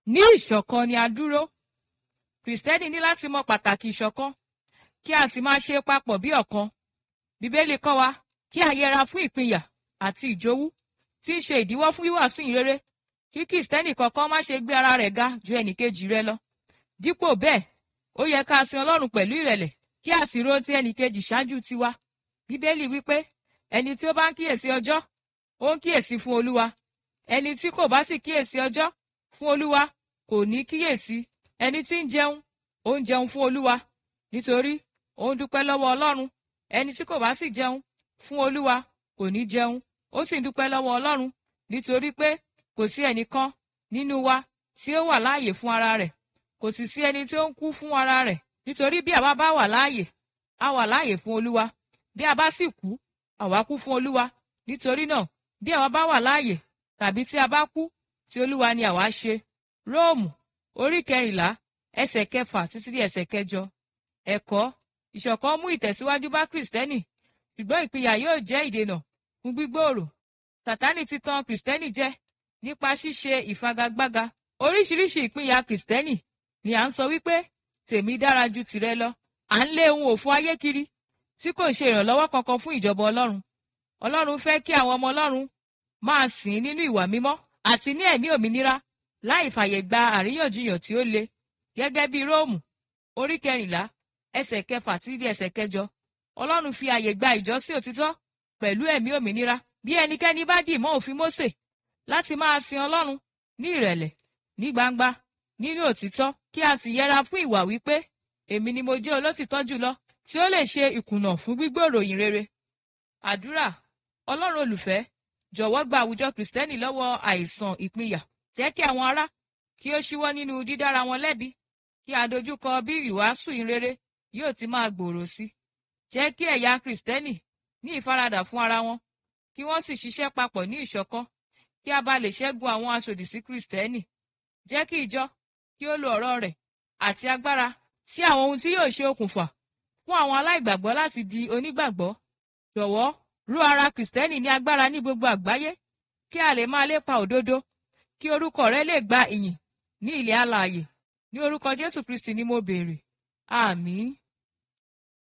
ní ìṣọ̀kan ni a dúró kìrìsìtẹ́nì ní láti mọ pàtàkì ìṣọ̀kan kí a sì máa ṣe papọ̀ bí ọ̀kan bíbélì kọ́ wa kí a yẹra fún ìpínyà àti ìjowú tí ń ṣe ìdíwọ́ fún wíwàásù ìrere kí kìrìsìtẹ́nì kankan má ṣe gbé ara rẹ̀ ga ju ẹnìkejì rẹ̀ lọ dípò bẹ́ẹ̀ ó yẹ ká sin ọlọ́run pẹ̀lú ìrẹ̀lẹ̀ kí a sì ro ti ẹnìkejì ṣáájú tiwa bíbélì wípé ẹni tí ó bá ń kíyèsí ọjọ́ ó ń kíyèsí fún olúwa ẹni tí kò bá sì kíyèsí ọjọ́ fún olúwa kò ní kíyèsí ẹni tí ń jẹun ó ń jẹun fún olúwa nítorí ó ń dúpẹ́ lọ́wọ́ ọlọ́run ẹni tí kò bá sì jẹun fún olúwa kò ní jẹun ó sì ń dúpẹ́ lọ́wọ́ ọlọ́run nítorí pé kò sí ẹnìkan nínú wa tí ó wà láàyè fún ara rẹ̀ kò sì sí ẹni tí ó ń kú fún ara rẹ̀ nítorí bí àwa bá wà láàyè a wà láàyè fún olúwa bí a bá sì kú àwa kú fún olúwa nítorí náà bí àwa bá wà láàyè tàbí tí a bá kú tí olúwa ni àwa ṣe róòmù orí kẹrìnlá ẹsẹ̀ kẹfà títí di ẹsẹ̀ kẹjọ ẹ̀kọ́ ìṣọ̀kan mú ìtẹ̀síwájú bá kìrìsìtẹ́nì ṣùgbọ́n ìpínyà yóò jẹ́ ìdènà fún gbígbòòrò sátánì ti tan kìrìsìtẹ́nì jẹ nípa ṣíṣe ìfagagbága oríṣiríṣi ìpínyà kìrìsìtẹ́nì ni à ń sọ wípé tèmi dára ju tìrẹ lọ à ń lé ohun òfò ayé kiri tí kò ṣe ìrànlọ́wọ́ kankan fún ìjọba ọlọ́run ọlọ́run fẹ́ kí àwọn ọmọ ọlọ́run máa sìn nínú ìwà mímọ́ àti ní ẹ̀mí òmìnira láì fàyè gba àríyànjiyàn tí ó le gẹ́gẹ́ bí róòmù orí kẹrìnlá ẹsẹ̀ kẹfà tí di ẹsẹ̀ kẹjọ ọlọ́run fi àyè gba ìjọsìn òtítọ́ pẹ̀lú ẹ̀mí òmìnira bí ẹnikẹ́ni bá dì mọ́ òfin mósè láti máa sin ọlọ́run ní ìrẹ̀lẹ̀ ní gbangba nínú òtítọ́ kí a sì yẹra fún ìwà wípé èmi ni mo jẹ́ olótìtọ́ jùlọ tí ó lè ṣe ìkùnà fún gbígbòòrò ìyìn rere àdúrà ọlọ́run olùfẹ́ jọ̀wọ́ gba àwùjọ kìrìsìtẹ́nì lọ́wọ́ àìsàn ìpínyà jẹ́ kí àwọn ará kí ó ṣíwọ́ nínú dídára wọn lẹ́bi kí a dojúkọ bí ìwàásù ìrere yóò ti máa gbòòrò sí jẹ́ kí ẹ̀yà kìrìsìtẹ́nì ní ìfaradà fún ara wọn kí wọ́n sì ṣiṣẹ́ papọ̀ ní ìṣọ̀kan kí a bá lè ṣẹ́gun àwọn aṣòdì sí kìrìsìtẹ́nì jẹ́ kí ìjọ kí ó lo ọ̀rọ̀ rẹ̀ àti agbára sí àwọn ohun tí yóò ṣe okùnfà fún àwọn aláìgbàgbọ́ láti di onígbàgbọ́ jọ̀wọ́ rú ara kìrìsìtẹ́nì ní agbára ní gbogbo àgbáyé kí a lè máa lépa òdodo kí orúkọ rẹ lè gba ìyìn ní ilẹ̀ alààyè ní orúkọ jésù kristi ni mo béèrè àmín.